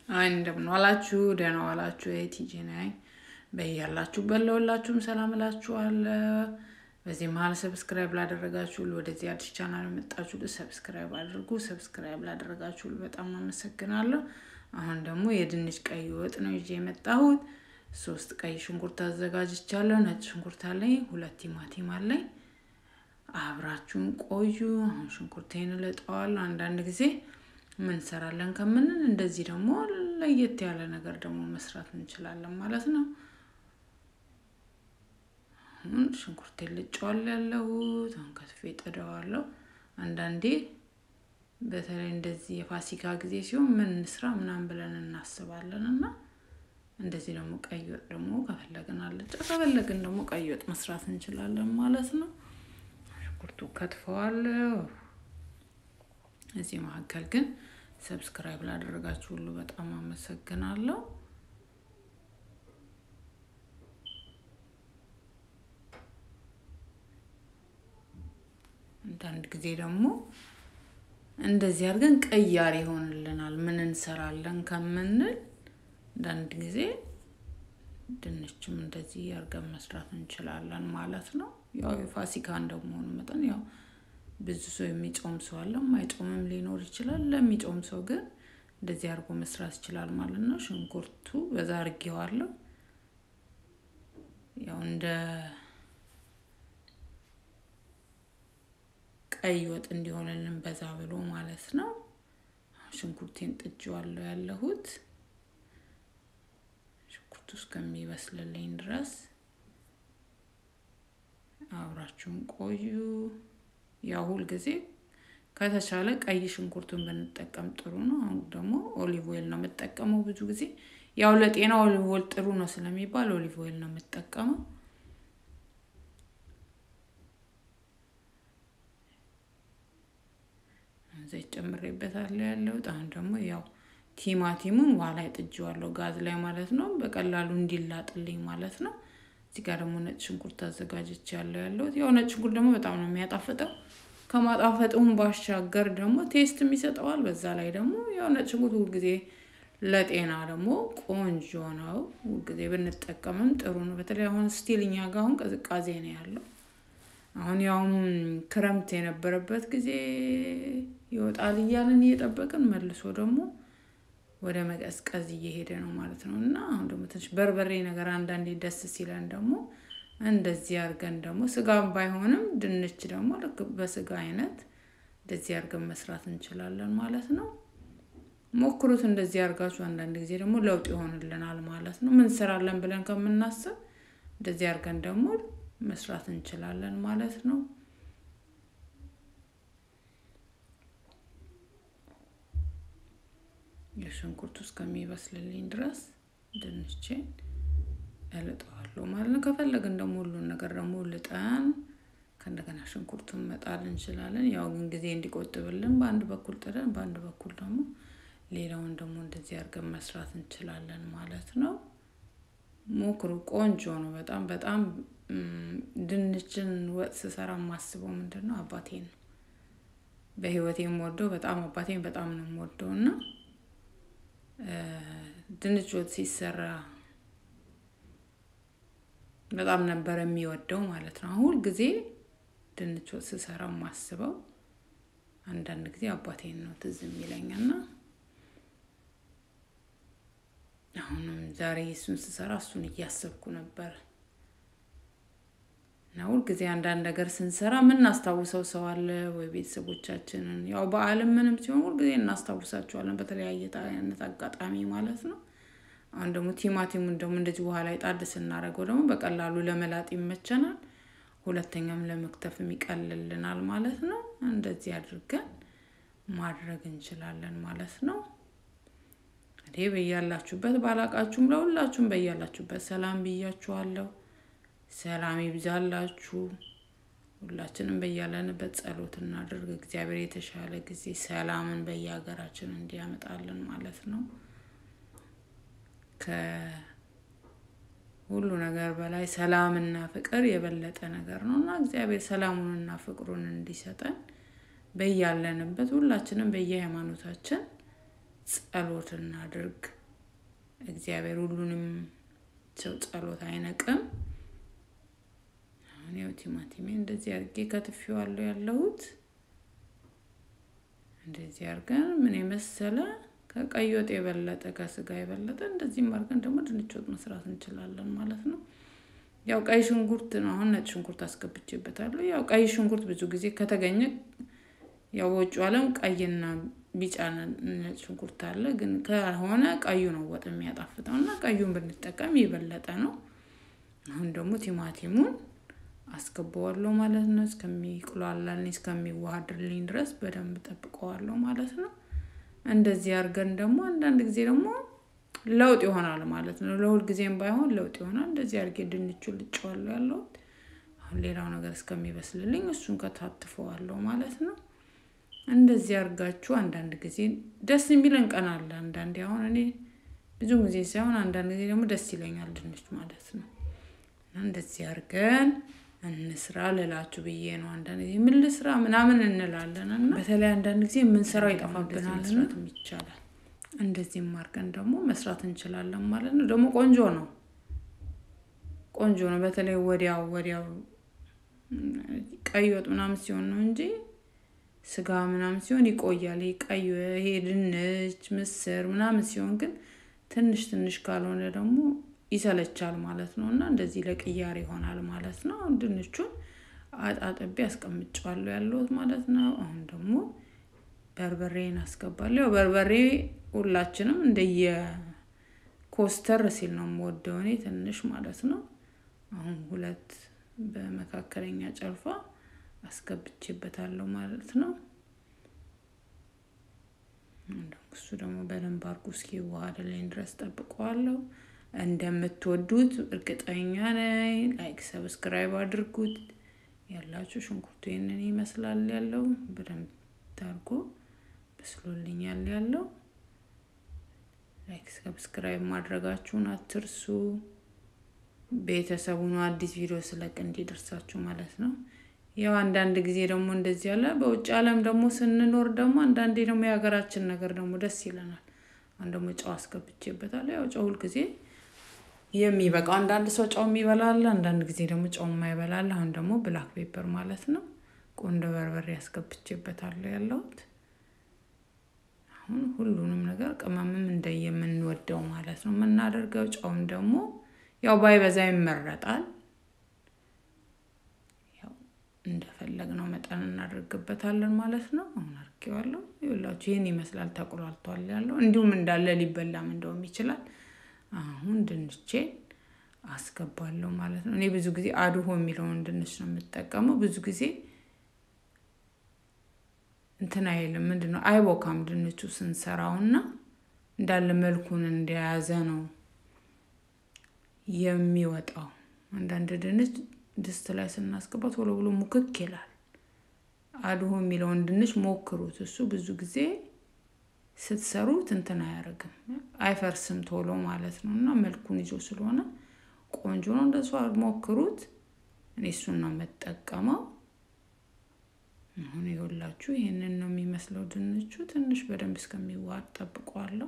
አይ እንደምን ዋላችሁ፣ ደህና ዋላችሁ። የቲጂ ነኝ። በያላችሁበት ለሁላችሁም ሰላም እላችኋለሁ። በዚህ መሀል ሰብስክራይብ ላደረጋችሁ ወደዚህ አዲስ ቻናል የመጣችሁ ሰብስክራይብ አድርጉ። ሰብስክራይብ ላደረጋችሁ በጣም አመሰግናለሁ። አሁን ደግሞ የድንች ቀይ ወጥ ነው ይዤ የመጣሁት። ሶስት ቀይ ሽንኩርት አዘጋጅቻለሁ። ነጭ ሽንኩርት አለኝ፣ ሁለት ቲማቲም አለኝ። አብራችሁን ቆዩ። አሁን ሽንኩርቴን እልጠዋለሁ። አንዳንድ ጊዜ ምን እንሰራለን ከምንል እንደዚህ ደግሞ ለየት ያለ ነገር ደግሞ መስራት እንችላለን ማለት ነው። አሁን ሽንኩርቴን ልጨዋለሁ ያለሁት አሁን ከትፌ ጥደዋለሁ። አንዳንዴ በተለይ እንደዚህ የፋሲካ ጊዜ ሲሆን ምን እንስራ ምናምን ብለን እናስባለን እና እንደዚህ ደግሞ ቀይ ወጥ ደግሞ ከፈለግን አልጫ ከፈለግን ደግሞ ቀይ ወጥ መስራት እንችላለን ማለት ነው። ሽንኩርቱ ከትፈዋለሁ። እዚህ መካከል ግን ሰብስክራይብ ላደረጋችሁ ሁሉ በጣም አመሰግናለሁ። አንዳንድ ጊዜ ደግሞ እንደዚህ አድርገን ቀያሪ ይሆንልናል። ምን እንሰራለን ከምንል አንዳንድ ጊዜ ድንችም እንደዚህ አድርገን መስራት እንችላለን ማለት ነው። ያው የፋሲካ እንደመሆኑ መጠን ያው ብዙ ሰው የሚጾም ሰው አለ፣ የማይጾምም ሊኖር ይችላል። ለሚጾም ሰው ግን እንደዚህ አድርጎ መስራት ይችላል ማለት ነው። ሽንኩርቱ በዛ አድርጌዋለሁ። ያው እንደ ቀይ ወጥ እንዲሆንልን በዛ ብሎ ማለት ነው። ሽንኩርቴን ጥጄዋለሁ ያለሁት ሽንኩርቱ እስከሚበስልልኝ ድረስ አብራችሁን ቆዩ። ያው ሁል ጊዜ ከተቻለ ቀይ ሽንኩርቱን ብንጠቀም ጥሩ ነው። አሁን ደግሞ ኦሊቭ ኦይል ነው የምጠቀመው ብዙ ጊዜ ያው ለጤና ኦሊቭ ኦይል ጥሩ ነው ስለሚባል ኦሊቭ ኦይል ነው የምጠቀመው። ዘይት ጨምሬበታለሁ ያለሁት። አሁን ደግሞ ያው ቲማቲሙን ውሃ ላይ ጥጄዋለሁ ጋዝ ላይ ማለት ነው፣ በቀላሉ እንዲላጥልኝ ማለት ነው። እዚህ ጋር ደግሞ ነጭ ሽንኩርት አዘጋጅቼ ያለው ያለሁት። ያው ነጭ ሽንኩርት ደግሞ በጣም ነው የሚያጣፍጠው። ከማጣፈጡም ባሻገር ደግሞ ቴስትም ይሰጠዋል። በዛ ላይ ደግሞ ያው ነጭ ሽንኩርት ሁልጊዜ ለጤና ደግሞ ቆንጆ ነው። ሁልጊዜ ብንጠቀምም ጥሩ ነው። በተለይ አሁን ስቲል እኛ ጋር አሁን ቅዝቃዜ ነው ያለው። አሁን ያውም ክረምት የነበረበት ጊዜ ይወጣል እያልን እየጠበቅን መልሶ ደግሞ ወደ መቀዝቀዝ እየሄደ ነው ማለት ነው። እና አሁን ደግሞ ትንሽ በርበሬ ነገር አንዳንዴ ደስ ሲለን ደግሞ እንደዚህ አድርገን ደግሞ ስጋም ባይሆንም ድንች ደግሞ ልክ በስጋ አይነት እንደዚህ አድርገን መስራት እንችላለን ማለት ነው። ሞክሩት እንደዚህ አድርጋችሁ። አንዳንድ ጊዜ ደግሞ ለውጥ ይሆንልናል ማለት ነው። ምን እንሰራለን ብለን ከምናስብ እንደዚህ አድርገን ደግሞ መስራት እንችላለን ማለት ነው። የሽንኩርቱ እስከሚበስልልኝ ድረስ ድንቼን እልጠዋለሁ ማለት ነው። ከፈለግን ደግሞ ሁሉን ነገር ደግሞ ልጠን ከእንደገና ሽንኩርቱን መጣል እንችላለን። ያው ግን ጊዜ እንዲቆጥብልን በአንድ በኩል ጥደን በአንድ በኩል ደግሞ ሌላውን ደግሞ እንደዚህ አድርገን መስራት እንችላለን ማለት ነው። ሞክሩ፣ ቆንጆ ነው። በጣም በጣም ድንችን ወጥ ስሰራ የማስበው ምንድን ነው አባቴን ነው በህይወቴ የምወደው በጣም አባቴን በጣም ነው የምወደው እና ድንች ወጥ ሲሰራ በጣም ነበር የሚወደው ማለት ነው። ሁል ጊዜ ድንች ወጥ ስሰራ የማስበው አንዳንድ ጊዜ አባቴን ነው ትዝ የሚለኝና አሁንም ዛሬ እሱን ስሰራ እሱን እያሰብኩ ነበር እና ሁልጊዜ አንዳንድ ነገር ስንሰራ የምናስታውሰው ሰው አለ ወይ ቤተሰቦቻችንን፣ ያው በዓልም ምንም ሲሆን ሁልጊዜ እናስታውሳቸዋለን በተለያየ አይነት አጋጣሚ ማለት ነው። አሁን ደግሞ ቲማቲሙን ደግሞ እንደዚህ ውሃ ላይ ጣድ ስናደርገው ደግሞ በቀላሉ ለመላጥ ይመቸናል፣ ሁለተኛም ለመክተፍም ይቀልልናል ማለት ነው። እንደዚህ አድርገን ማድረግ እንችላለን ማለት ነው። እንግዲህ በያላችሁበት ባላቃችሁም ለሁላችሁም በያላችሁበት ሰላም ብያችኋለሁ። ሰላም ይብዛላችሁ። ሁላችንም በያለንበት ጸሎት እናድርግ። እግዚአብሔር የተሻለ ጊዜ ሰላምን በየሀገራችን እንዲያመጣልን ማለት ነው። ከሁሉ ነገር በላይ ሰላምና ፍቅር የበለጠ ነገር ነው እና እግዚአብሔር ሰላሙንና ፍቅሩን እንዲሰጠን በያለንበት ሁላችንም በየሃይማኖታችን ጸሎት እናድርግ። እግዚአብሔር ሁሉንም ሰው ጸሎት አይነቅም። አሁን ያው ቲማቲሜ እንደዚህ አድርጌ ከትፌዋለሁ ያለሁት እንደዚህ አድርገን ምን የመሰለ ከቀይ ወጥ የበለጠ ከስጋ የበለጠ እንደዚህም አድርገን ደግሞ ድንች ወጥ መስራት እንችላለን ማለት ነው። ያው ቀይ ሽንኩርት ነው። አሁን ነጭ ሽንኩርት አስገብቼበታለሁ። ያው ቀይ ሽንኩርት ብዙ ጊዜ ከተገኘ ያው በውጭ ዓለም ቀይና ቢጫ ነጭ ሽንኩርት አለ። ግን ከሆነ ቀዩ ነው ወጥ የሚያጣፍጠው እና ቀዩን ብንጠቀም የበለጠ ነው። አሁን ደግሞ ቲማቲሙን አስገባዋለሁ ማለት ነው። እስከሚቁላላልኝ እስከሚዋሃድልኝ ድረስ በደንብ ጠብቀዋለሁ ማለት ነው። እንደዚህ አድርገን ደግሞ አንዳንድ ጊዜ ደግሞ ለውጥ ይሆናል ማለት ነው። ለሁል ጊዜም ባይሆን ለውጥ ይሆናል። እንደዚህ አድርጌ ድንቹን ልጬዋለሁ ያለሁት። አሁን ሌላው ነገር እስከሚበስልልኝ እሱን ከታትፈዋለሁ ማለት ነው። እንደዚህ አድርጋችሁ አንዳንድ ጊዜ ደስ የሚለን ቀን አለ። አንዳንዴ አሁን እኔ ብዙ ጊዜ ሳይሆን አንዳንድ ጊዜ ደግሞ ደስ ይለኛል ድንች ማለት ነው። እና እንደዚህ አድርገን እንስራ ልላችሁ ብዬ ነው። አንዳንድ ጊዜ ምን ልስራ ምናምን እንላለን እና በተለይ አንዳንድ ጊዜ የምንሰራው ይጠፋብናል። መስራትም ይቻላል። እንደዚህም አድርገን ደግሞ መስራት እንችላለን ማለት ነው። ደግሞ ቆንጆ ነው፣ ቆንጆ ነው። በተለይ ወዲያው ወዲያው ቀይ ወጥ ምናምን ሲሆን ነው እንጂ ስጋ ምናምን ሲሆን ይቆያል። ቀይ ይሄ ድንች፣ ምስር ምናምን ሲሆን ግን ትንሽ ትንሽ ካልሆነ ደግሞ ይሰለቻል ማለት ነው። እና እንደዚህ ለቅያር ይሆናል ማለት ነው። ድንቹን አጣጥቤ አስቀምጫዋለሁ ያለሁት ማለት ነው። አሁን ደግሞ በርበሬን አስገባለሁ። ያው በርበሬ ሁላችንም እንደየ ኮስተር ሲል ነው የምወደው እኔ ትንሽ ማለት ነው። አሁን ሁለት በመካከለኛ ጨልፋ አስገብቼበታለሁ ማለት ነው። እሱ ደግሞ በደንብ አድርጎ እስኪዋሃድልኝ ድረስ ጠብቀዋለሁ። እንደምትወዱት እርግጠኛ ነኝ። ላይክ ሰብስክራይብ አድርጉት። ያላችሁ ሽንኩርቱ ይህንን ይመስላል ያለው በደንብ ታርጎ በስሎልኛል ያለው። ላይክ ሰብስክራይብ ማድረጋችሁን አትርሱ። ቤተሰቡ ነው አዲስ ቪዲዮ ስለቅ እንዲደርሳችሁ ማለት ነው። ያው አንዳንድ ጊዜ ደግሞ እንደዚህ ያለ በውጭ ዓለም ደግሞ ስንኖር ደግሞ አንዳንዴ ደግሞ የሀገራችን ነገር ደግሞ ደስ ይለናል። አሁን ደግሞ ጨው አስገብቼበታለሁ። ያው ጨው ሁልጊዜ የሚበቃው አንዳንድ ሰው ጨው የሚበላል፣ አንዳንድ ጊዜ ደግሞ ጨው የማይበላል። አሁን ደግሞ ብላክ ፔፐር ማለት ነው ቆንዶ በርበሬ ያስገብቼበታለሁ ያለሁት። አሁን ሁሉንም ነገር ቅመምም እንደየምንወደው ማለት ነው የምናደርገው። ጨውም ደግሞ ያው ባይበዛ ይመረጣል። ያው እንደፈለግነው መጠን እናደርግበታለን ማለት ነው። አሁን አድርጌዋለሁ። ይኸውላችሁ ይህን ይመስላል ተቁላልቷል ያለው እንዲሁም እንዳለ ሊበላም እንደውም ይችላል። አሁን ድንቼን አስገባለሁ ማለት ነው። እኔ ብዙ ጊዜ አድሆ የሚለውን ድንች ነው የምጠቀመው። ብዙ ጊዜ እንትን አይልም ምንድን ነው አይቦካም ድንቹ ስንሰራውና እንዳለ መልኩን እንደያዘ ነው የሚወጣው። አንዳንድ ድንች ድስት ላይ ስናስገባ ቶሎ ብሎ ሙክክ ይላል። አድሆ የሚለውን ድንች ሞክሩት። እሱ ብዙ ጊዜ ስትሰሩት እንትን አያደርግም፣ አይፈርስም ቶሎ ማለት ነው። እና መልኩን ይዞ ስለሆነ ቆንጆ ነው። እንደሱ ሞክሩት። እኔ እሱን ነው የምጠቀመው። አሁን ይኸውላችሁ ይህንን ነው የሚመስለው ድንቹ። ትንሽ በደንብ እስከሚዋሃድ ጠብቀዋለሁ።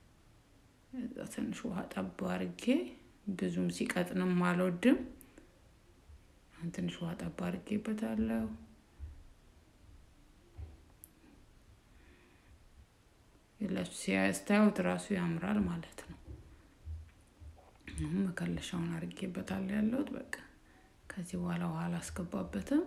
ትንሽ ውሃ ጠብ አድርጌ ብዙም ሲቀጥንም አልወድም። ትንሽ ውሃ ጠብ አድርጌበታለሁ። የላችሁ ሲያስታዩት ራሱ ያምራል ማለት ነው። አሁን መከለሻውን አድርጌበታለሁ ያለሁት በቃ ከዚህ በኋላ ውሃ አላስገባበትም።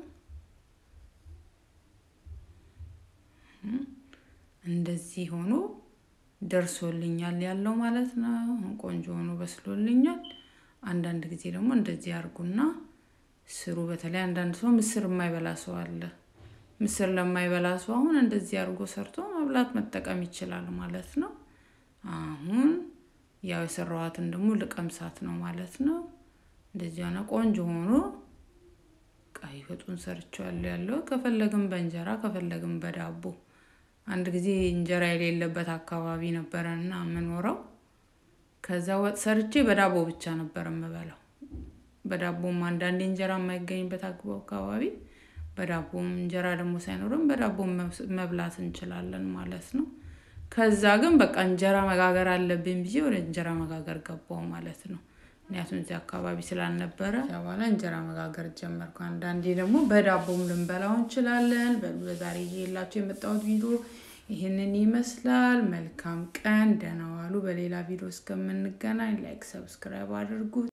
እንደዚህ ሆኖ ደርሶልኛል ያለው ማለት ነው። አሁን ቆንጆ ሆኖ በስሎልኛል። አንዳንድ ጊዜ ደግሞ እንደዚህ አድርጉና ስሩ። በተለይ አንዳንድ ሰው ምስር የማይበላ ሰው አለ። ምስር ለማይበላ ሰው አሁን እንደዚህ አድርጎ ሰርቶ መብላት መጠቀም ይችላል ማለት ነው። አሁን ያው የሰራኋትን ደግሞ ልቀምሳት ነው ማለት ነው። እንደዚህ ሆነ ቆንጆ ሆኖ ቀይ ወጡን ሰርቼዋለሁ ያለው ከፈለግም በእንጀራ ከፈለግም በዳቦ አንድ ጊዜ እንጀራ የሌለበት አካባቢ ነበረ እና የምኖረው። ከዛ ወጥ ሰርቼ በዳቦ ብቻ ነበር የምበላው። በዳቦም አንዳንዴ እንጀራ የማይገኝበት አካባቢ በዳቦም እንጀራ ደግሞ ሳይኖርም በዳቦም መብላት እንችላለን ማለት ነው። ከዛ ግን በቃ እንጀራ መጋገር አለብኝ ብዬ ወደ እንጀራ መጋገር ገባው ማለት ነው። ምክንያቱም እዚህ አካባቢ ስላልነበረ በኋላ እንጀራ መጋገር ጀመርኩ። አንዳንዴ ደግሞ በዳቦም ልንበላው እንችላለን። በዛሬ ይዤላችሁ የመጣሁት ቪዲዮ ይህንን ይመስላል። መልካም ቀን፣ ደህና ዋሉ። በሌላ ቪዲዮ እስከምንገናኝ ላይክ፣ ሰብስክራይብ አድርጉ።